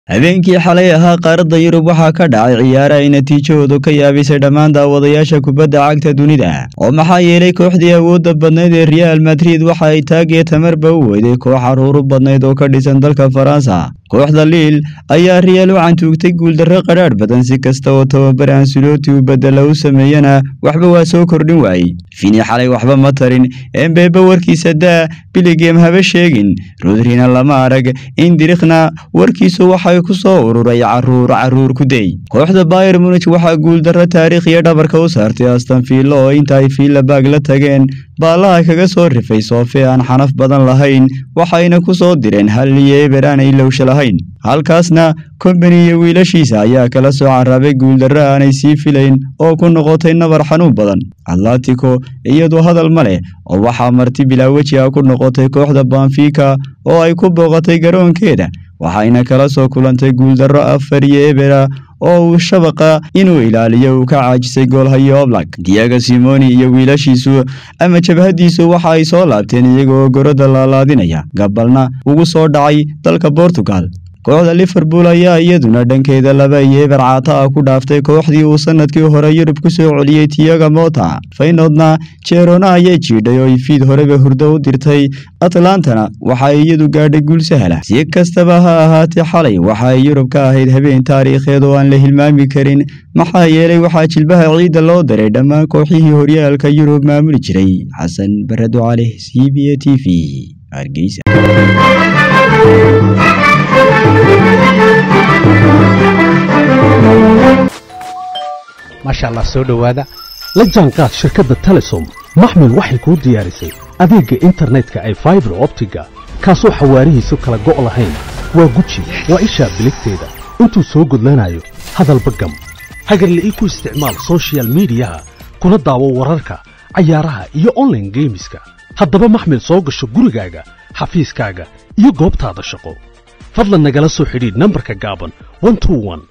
habeenkii xalay ahaa qaaradda yurub waxaa ka dhacay ciyaare ay natiijahoodu ka yaabisay dhammaan daawadayaasha kubadda cagta dunida oo maxaa yeelay kooxdii awoodda badnayd ee real madrid waxa ay taagiyo tamarba u weyday koox caruuru badnayd oo ka dhisan dalka faransa kooxda liil ayaa real u cantuugtay guuldarro qadhaadh badan si kasta oo tababar ansulooti u bedela u sameeyana waxba waa soo kordhin waayey fini xalay waxba ma tarin embeebe warkiisa daa biligem haba sheegin rodrina lama arag indirikhna warkiisu waxay ku soo ururay caruur caruur ku dey kooxda bayer munij waxaa guuldarro taariikhiya dhabarka u saartay astan fiilo oo inta ay fiila baag la tageen baallaha kaga soo rifay soofe aan xanaf badan lahayn waxayna ku soo direen hal iyo eber aanay lowsha lahayn halkaasna kombani iyo wiilashiisa ayaa kala soo carabay guuldarro aanay sii filayn oo ku noqotay nabar xanuun badan atlatico iyadu hadal ma leh oo waxaa marti bilaa weji ah ku noqotay kooxda banfika oo ay ku booqatay garoonkeeda waxayna kala soo kulantay guuldarro afar iyo ebera oo uu shabaqa inuu ilaaliyo uu ka caajisay goolhayo oblak diago simoni iyo wiilashiisu ama jabhaddiisu waxa ay soo laabteen iyagoo gorodda laalaadinaya gabalna ugu soo dhacay dalka bortugal kooxda liverpool ayaa iyaduna dhankeeda laba iyo eber caata ah ku dhaaftay kooxdii uu sanadkii hore yurub ku soo celiyey tiaga mota faynoodna jerona ayay jiidhay oo ifiid horeba hurdo u dirtay atlantana waxa ay iyadu gaadhay guul sahla si kastaba ha ahaatee xalay waxa ay yurub ka ahayd habeen taariikheed oo aan la hilmaami karin maxaa yeelay waxaa jilbaha ciidda loo daray dhammaan kooxihii horyaalka yurub maamuli jiray xasan barado caleh c b a t v hargeysa maasha allah soo dhowaada la jaanqaad shirkadda telesom maxmil waxay kuu diyaarisay adeegga internetka ay faibar optiga kaasoo xawaarihiisu kala go' lahayn waa guji waa ishaa biligteeda intuu soo gudlanayo hadalba gam hagarle ii ku isticmaal soshiyal miidiyaha kuna daawo wararka cayaaraha iyo onlaine geemiska haddaba maxmil soo gasho gurigaaga xafiiskaaga iyo goobtaada shaqo fadlan nagala soo xidhiidh nambarka gaaban